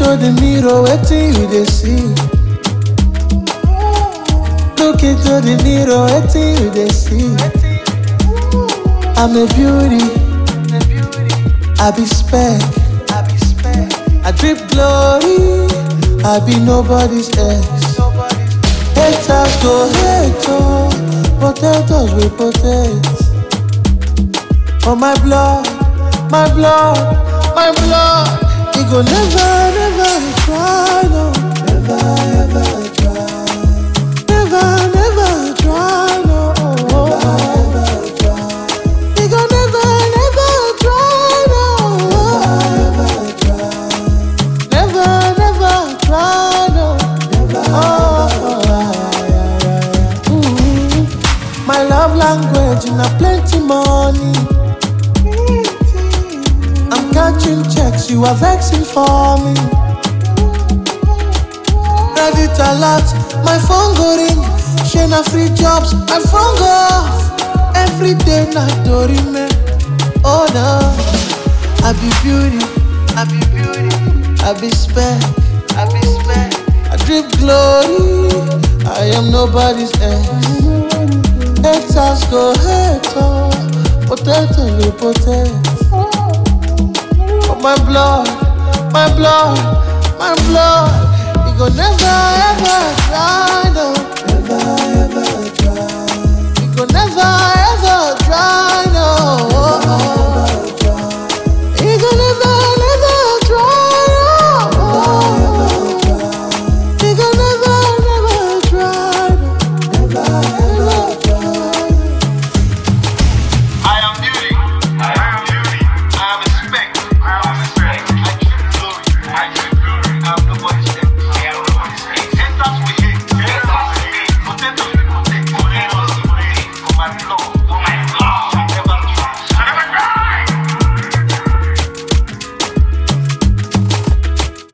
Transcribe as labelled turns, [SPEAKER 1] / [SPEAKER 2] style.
[SPEAKER 1] into the mirror, wetin you dey see? Look into the mirror, wetin you dey see? I'm a beauty, I be spec, I drip glory, I be nobody's ex. Haters go hate, oh, potatoes will potato. For my blood, my blood, my blood, he go never, never try, no, never, ever try, never, never try, no, never, ever try. He go never, never try, no, never, ever try, never, never try, no, never, oh, Ooh, my love language, na plenty money. I'm catching checks, you are vexing for me. Credit alert, my phone go ring. Share na free jobs, my phone go off. Every day na dorime. Oh no, I be beauty, I be beauty, I be spec, I be spec. I drip glory, I am nobody's ex. Haters go hate, oh, potato will potato. For my blood, my blood, my blood, he go never ever die.